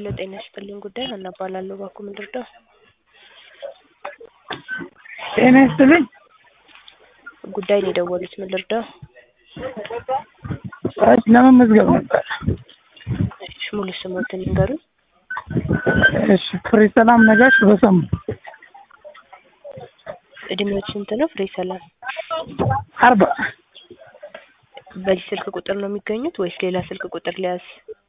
ሄሎ ጤና ይስጥልኝ ጉዳይ ሀና እባላለሁ ባክዎ ምን ልርዳዎ? ጤና ይስጥልኝ ጉዳይ ነው የደወሉት ምን ልርዳዎ? እሺ ለመመዝገብ ነበር። እሺ ሙሉ ስሞትን ይንገሩኝ? እሺ ፍሬ ሰላም ነጋሽ በሰሙ እድሜዎት ስንት ነው ፍሬ ሰላም? አርባ በዚህ ስልክ ቁጥር ነው የሚገኙት ወይስ ሌላ ስልክ ቁጥር ልያዝ?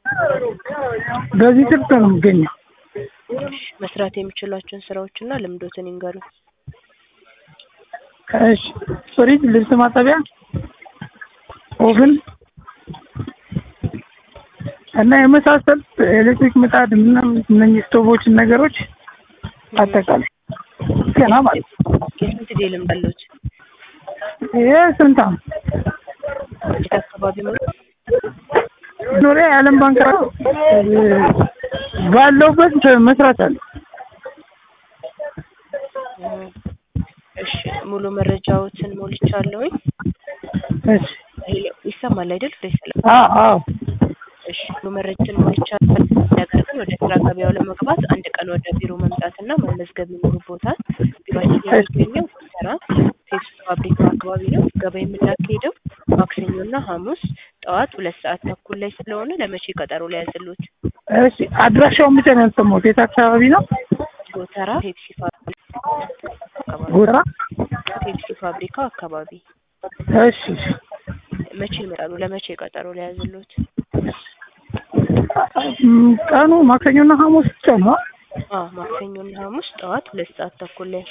በዚህ ስልክ ነው የምገኘው። እሺ መስራት የሚችሏቸውን ስራዎችና ልምዶትን ይንገሩኝ? እሺ ፍሪጅ፣ ልብስ ማጠቢያ፣ ኦቭን እና የመሳሰሉት ኤሌክትሪክ ምጣድ ምናምን እነኚህ ስቶቮችን ነገሮች አጠቃላይ ገና ማለት ነው። የስንት ጊዜ ልምድ አለዎት? ይሄ ስንት ዓመት የት አካባቢ ነው? ኖሪያ የዓለም ባንክ ባለውበት መስራት አለ። እሺ ሙሉ መረጃዎትን ሞልቻለሁኝ። እሺ ሄሎ ይሰማል አይደል ፍሬ ሰላም? አዎ አዎ እሺ ሙሉ መረጃን ሞልቻለሁ። ነገር ግን ወደ ስራ ገበያው ለመግባት አንድ ቀን ወደ ቢሮ መምጣትና መመዝገብ ይኖርብዎታል። ቢሮአችን የሚገኘው ጎተራ ፔፕሲ ፋብሪካ አካባቢ ነው። ገበያ የምናካሂደው ማክሰኞና ሐሙስ ጠዋት ሁለት ሰዓት ተኩል ላይ ስለሆነ ለመቼ ቀጠሮ ልያዝልዎት? እሺ አድራሻውን ብቻ ነው ያልሰማሁት። የት አካባቢ ነው? ጎተራ ፔፕሲ ፋብሪካ አካባቢ ጎራ ፔፕሲ ፋብሪካ አካባቢ እሺ እሺ መቼ ይመጣሉ? ለመቼ ቀጠሮ ልያዝልዎት? እም፣ ቀኑ ማክሰኞና ሐሙስ ብቻ ነው። አዎ ማክሰኞና ሐሙስ ጠዋት ሁለት ሰዓት ተኩል ላይ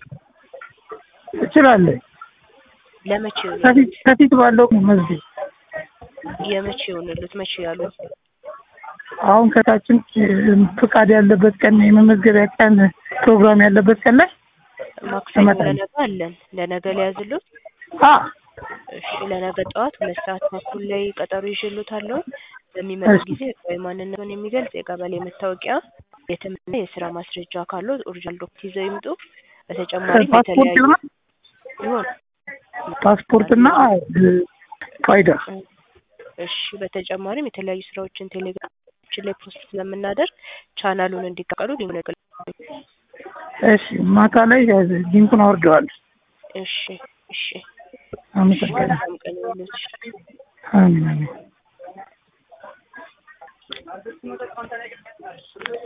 እችላለሁ። ለመቼ ይሆናል? ከፊት ከፊት ባለው መዝጊያ የመቼ ይሆንልዎት? መቼ ያሉ? አሁን ከታችን ፍቃድ ያለበት ቀን የመመዝገቢያ ቀን ፕሮግራም ያለበት ቀን ላይ ማክሰኞ እመጣለሁ። ለነገ አለን። ለነገ ልያዝልዎት? አ እሺ ለነገ ጠዋት ሁለት ሰዓት ተኩል ላይ ቀጠሮ ይዤልዎታለሁ። በሚመጡ እሺ። ጊዜ ህጋዊ ማንነቱን የሚገልጽ የቀበሌ መታወቂያ፣ የትምህርትና የስራ ማስረጃ ካለዎት ኦሪጂናል ዶክመንት ይዘው ይምጡ። በተጨማሪም ፓስፖርት የተለያዩ ይሆናል? ይሆን ፓስፖርትና ፋይዳ እሺ በተጨማሪም የተለያዩ ስራዎችን ቴሌግራማችን ላይ ፖስት ስለምናደርግ ቻናሉን እንዲቀላቀሉ ሊንኩን ያገ- እሺ ማታ ላይ ሊንኩን አወርደዋለሁ። እሺ እሺ አመሰግናለሁ። መልካም ቀን ይሁንልዎት። አሜን አሜን።